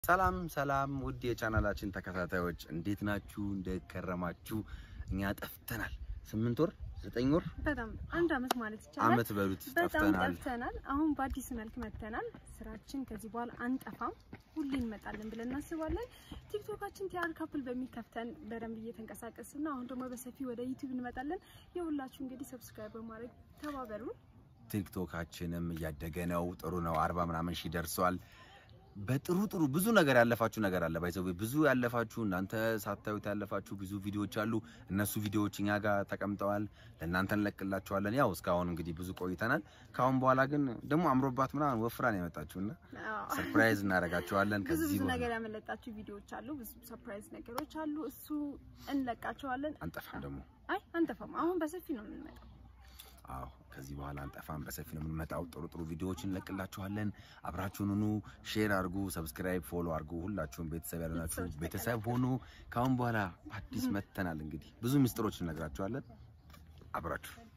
ሰላም ሰላም ውድ የቻናላችን ተከታታዮች እንዴት ናችሁ? እንደከረማችሁ? እኛ ጠፍተናል። ስምንት ወር ዘጠኝ ወር በጣም አንድ አመት ማለት ይቻላል። አመት በሉት በጣም ጠፍተናል። ጠፍተናል። አሁን በአዲስ መልክ መጥተናል። ስራችን ከዚህ በኋላ አንጠፋም፣ ሁሌ እንመጣለን ብለን እናስባለን። ቲክቶካችን ቲያር ካፕል በሚል ከፍተን በደንብ እየተንቀሳቀስን ነው። አሁን ደግሞ በሰፊ ወደ ዩቲዩብ እንመጣለን። የሁላችሁ እንግዲህ ሰብስክራይብ በማድረግ ተባበሩ። ቲክቶካችንም እያደገ ነው። ጥሩ ነው። አርባ ምናምን ሺህ ደርሷል። በጥሩ ጥሩ ብዙ ነገር ያለፋችሁ ነገር አለ። ባይዘው ብዙ ያለፋችሁ እናንተ ሳታዩት ያለፋችሁ ብዙ ቪዲዮዎች አሉ። እነሱ ቪዲዮዎች እኛ ጋር ተቀምጠዋል። ለእናንተ እንለቅላችኋለን። ያው እስካሁን እንግዲህ ብዙ ቆይተናል። ከአሁን በኋላ ግን ደግሞ አምሮባት ምናምን ወፍራን የመጣችሁና አዎ። ሰርፕራይዝ እናደርጋችኋለን። ብዙ ከዚህ ብዙ በኋላ ነገር ያመለጣችሁ ቪዲዮዎች አሉ። ብዙ ሰርፕራይዝ ነገሮች አሉ። እሱ እንለቃቸዋለን። አንጠፋም ደግሞ አይ አንጠፋም። አሁን በሰፊ ነው የምንመጣው። አዎ ከዚህ በኋላ አንጠፋም። በሰፊ ነው የምንመጣው። ጥሩ ጥሩ ቪዲዮዎችን እንለቅላችኋለን። አብራችሁን ሁኑ። ሼር አድርጉ፣ ሰብስክራይብ፣ ፎሎ አድርጉ። ሁላችሁም ቤተሰብ ያልሆናችሁ ቤተሰቦች ቤተሰብ ሆኑ። ከአሁን በኋላ አዲስ መጥተናል። እንግዲህ ብዙ ምስጢሮች እነግራችኋለን። አብራችሁ